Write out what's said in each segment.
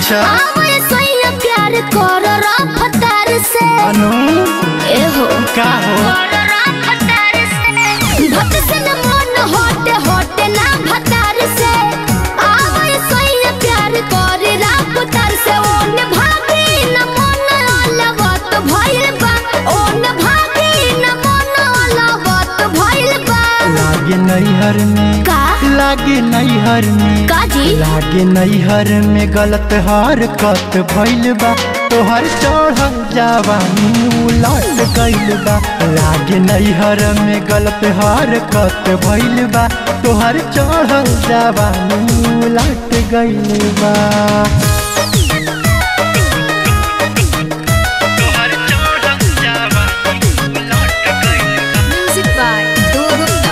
अच्छा आवे सोइया प्यार कर रफ्तार से अनु एहो का हो भट से न मन होटे होटे ना भतार से आवे सोइया प्यार कर रफ्तार से ओन भागी न मन अलवत भइल बा ओन भागी न मन अलवत भइल बा लागे नैहर में का लागे नैहर में का जी लागे नैहर में गलत हरकत भइल बा तोहर चढ़ल जवानी उलट गइल बा लागे नैहर में गलत हरकत भइल बा तोहर चढ़ल जवानी उलट गइल बा म्यूजिक बाय दो गुप्ता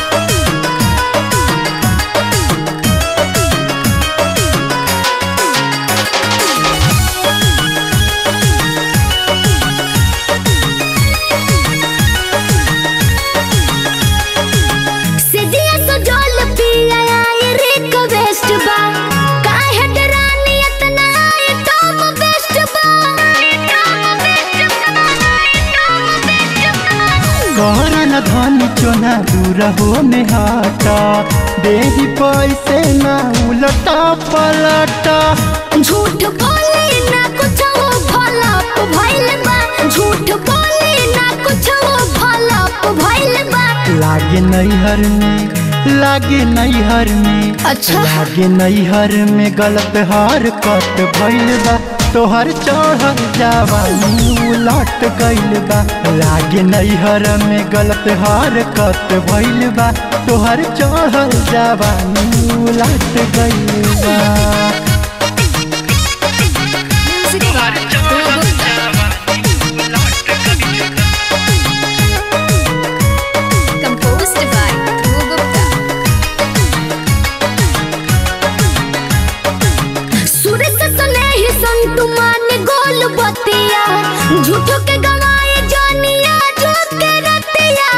सिजिया तो जल पिया ये रिक्वेस्ट बा काहे डरानी इतना ये टॉप बेस्ट बा टॉप बेस्ट बा टॉप बेस्ट बा कहरन धनी चोना दूर हो में हटा देही पैसे ना उलटा पलटा झूठ बोले ना कुछ वो फलप भइल बा झूठ बोले ना कुछ वो फलप भइल बा लागे नैहर में लागे नैहर में अच्छा लागे नैहर में गलत हरकत भइल बा तोहर चढ़ल जवानी उलट गइल बा लागे नैहर में गलत हरकत भइल बा तोहर चढ़ल जवानी उलट गइल बा म्यूजिक बाय दो Gupta composed by Dhruv Gupta. सूरज से सुने ही संतु मान गोल बतिया झूठो के गवाए जानिया जो के रतिया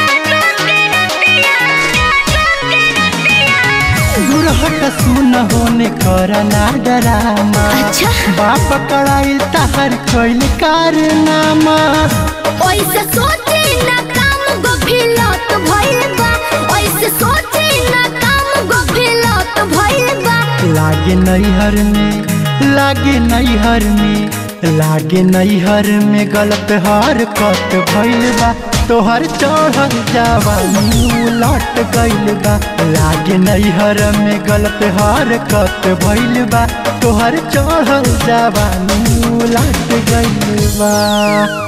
दुरहट सुन होने करना डरामा अच्छा। बाप कड़ाइल तहर कोइल कारनामा ओइसे सोचे ना काम गफिलत भइल बा ओइसे सोचे ना काम गफिलत भइल बा लागे नैहर में लागे नैहर में लागे नैहर में गलत हरकत भइल बा तोहर चढ़ल जवानी उलट गइल बा लागे नैहर में गलत हरकत भइल बा तोहर चढ़ल जवानी उलट गइल बा